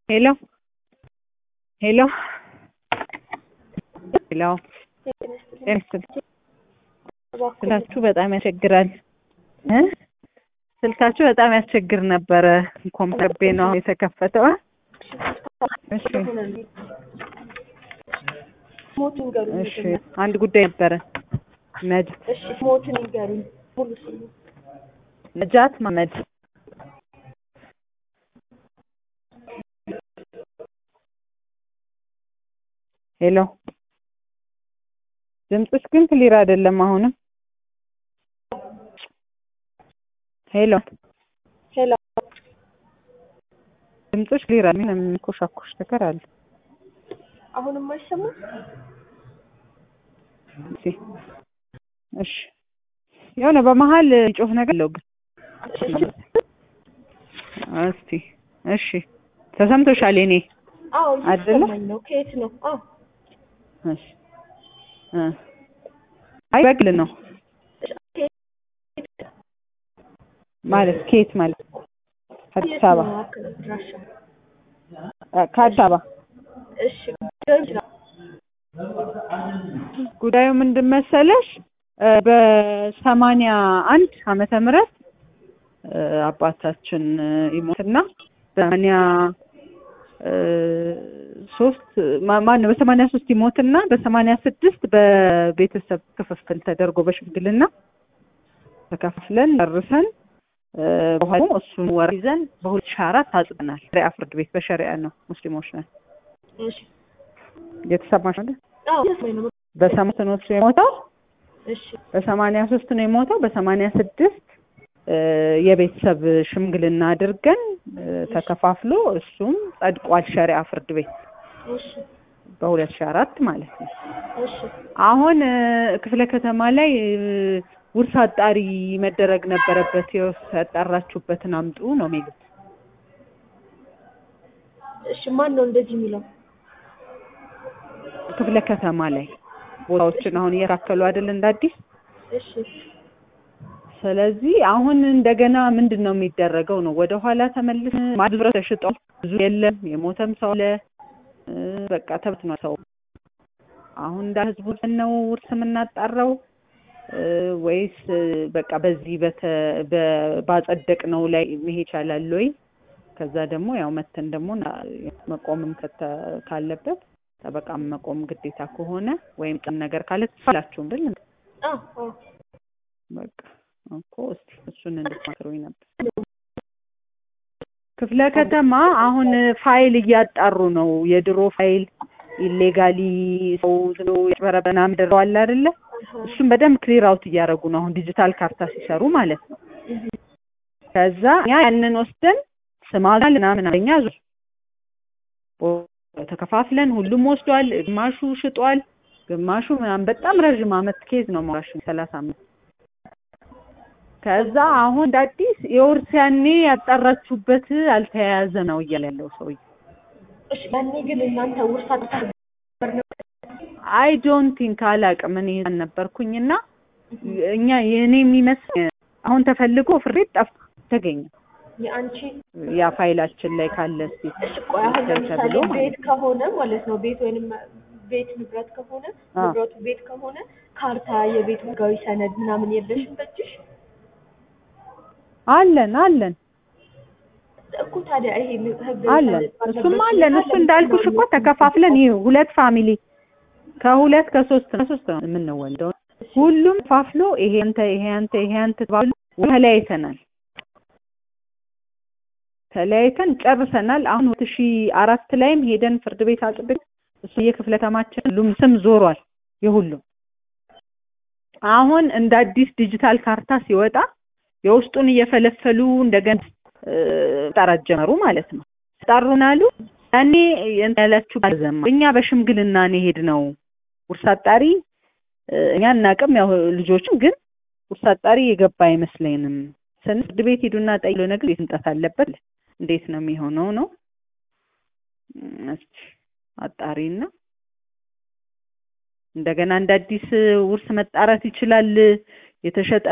ሄሎ ሄሎ ሄሎ ጤና ይስጥልኝ። ስልካችሁ በጣም ያስቸግራል እ ስልካችሁ በጣም ያስቸግር ነበረ። ኮምፒውተር ቤ ነው አሁን የተከፈተው። እሺ ሞት ይንገሩኝ። እሺ አንድ ጉዳይ ነበረ። ነጅ እሺ ሞትን ይንገሩኝ። ሙሉ ስሙ ነጃት መሀመድ ሄሎ ድምፅሽ ግን ክሊር አይደለም። አሁንም ሄሎ ሄሎ ድምፅሽ ክሊር አለ። ምንም የሚኮሻኮሽ ነገር አለ። አሁንም አይሰማም? እሺ እሺ የሆነ በመሀል ጮህ ነገር አለው ግን እስቲ እሺ ተሰምቶሻል? የኔ አዎ አይደለ? እየተሰማኝ ነው። ከየት ነው? አዎ እሺ እ አይ በግል ነው ማለት ከየት ማለት አዲስ አበባ አድራሻ? አ- ከአዲስ አበባ እሺ ሊሆን ይችላል። ጉዳዩ ምንድን መሰለሽ እ በሰማንያ አንድ ዓመተ ምህረት እ አባታችን እ ይሞትና በሰማንያ እ ሶስት ማ- ማነው በሰማንያ ሶስት ይሞትና በሰማንያ ስድስት በቤተሰብ ክፍፍል ተደርጎ በሽምግልና ተከፋፍለን ጨርሰን እ በኋላ ደግሞ እሱን ወር ይዘን በሁለት ሺህ አራት አጽድናል። ሸሪዓ ፍርድ ቤት በሸሪዓ ነው ሙስሊሞች ነን። እሺ እየተሰማሽ ነው? አዎ እየተሰማኝ ነው። በሰማንያ ነው እሱ የሞተው እሺ በሰማንያ ሶስት ነው የሞተው። በሰማንያ ስድስት የቤተሰብ ሽምግልና አድርገን እ ተከፋፍሎ እሱም ጸድቋል ሸሪዓ ፍርድ ቤት እሺ በሁለት ሺህ አራት ማለት ነው። እሺ አሁን እ ክፍለ ከተማ ላይ እ ውርስ አጣሪ መደረግ ነበረበት። የውርስ ያጣራችሁበትን አምጡ ነው የሚሉት። እሺ ማን ነው እንደዚህ የሚለው? ክፍለ ከተማ ላይ ቦታዎችን አሁን እየታከሉ አይደል እንደ አዲስ እሺ ስለዚህ አሁን እንደገና ምንድን ነው የሚደረገው ነው ወደ ኋላ ተመልስ ማድብረ ተሽጧል ብዙ የለም የሞተም ሰው አለ እ በቃ ተበትኗል ሰው አሁን እንደ ህዝቡ ነው ውርስ የምናጣራው እ ወይስ እ በቃ በዚህ በተ በ- ባጸደቅነው ላይ መሄድ ይቻላል ወይ ከዛ ደግሞ ያው መተን ደግሞ ና- መቆምም ከተ- ካለበት ጠበቃም መቆም ግዴታ ከሆነ ወይም ቅን ነገር ካለ ትፋላችሁም ብል አዎ አዎ በቃ እኮ እስቲ እሱን እንድትመክሩኝ ነበር። ክፍለ ከተማ አሁን ፋይል እያጣሩ ነው። የድሮ ፋይል ኢሌጋሊ ሰው ዝም ብሎ ያጭበረበረ ምናምን ደረዋል አይደለ? እሱን በደንብ ክሊር አውት እያደረጉ ነው። አሁን ዲጂታል ካርታ ሲሰሩ ማለት ነው። ከዛ እኛ ያንን ወስደን ስማል ምናምን አለኛ ዙ ተከፋፍለን ሁሉም ወስዷል። ግማሹ ሽጧል፣ ግማሹ ምናምን በጣም ረዥም አመት ኬዝ ነው ማራሽ ሰላሳ አመት ከዛ አሁን እንደ አዲስ የውርስ ያኔ ያጣራችሁበት አልተያያዘ ነው እያለ ያለው ሰውዬ። እሺ ያኔ ግን እናንተ ውርስ አጣሪ አይ ዶንት ቲንክ አላቅም እኔ ነበርኩኝና እኛ የእኔ የሚመስል አሁን ተፈልጎ ፍርድ ቤት ጠፋ ተገኘ። የአንቺ ያ ፋይላችን ላይ ካለ እስኪ እሺ ቆይ አሁን ለምሳሌ ተብሎ ማለት ቤት ከሆነ ማለት ነው ቤት ወይንም ቤት ንብረት ከሆነ አዎ። ንብረቱ ቤት ከሆነ ካርታ የቤት ህጋዊ ሰነድ ምናምን የለሽም በእጅሽ አለን አለን እኮ ታዲያ ይሄ ህግ አለን እሱም አለን። እሱ እንዳልኩሽ እኮ ተከፋፍለን ይህ ሁለት ፋሚሊ ከሁለት ከሶስት ከሶስት ነው የምንወልደው። ሁሉም ተፋፍሎ ይሄ አንተ ይሄ አንተ ይሄ አንተ ተባብሎ ተለያይተናል። ተለያይተን ጨርሰናል። አሁን ሁለት ሺህ አራት ላይም ሄደን ፍርድ ቤት አጽድቅ እሱ የክፍለ ከተማችን ሁሉም ስም ዞሯል የሁሉም አሁን እንደ አዲስ ዲጂታል ካርታ ሲወጣ የውስጡን እየፈለፈሉ እንደገና እ መጣራት ጀመሩ ማለት ነው። ጠሩን አሉ። ያኔ እንትን ያላችሁ ባልዘማ እኛ በሽምግልና ነው የሄድነው። ውርስ አጣሪ እ እኛ እናቅም ያው ልጆችም ግን ውርስ አጣሪ የገባ አይመስለንም። ስን ፍርድ ቤት ሂዱና ጠይሎ ነገር ቤት መምጣት አለበት። እንዴት ነው የሚሆነው ነው እም፣ እስኪ አጣሪና እንደገና እንደ አዲስ ውርስ መጣራት ይችላል የተሸጠ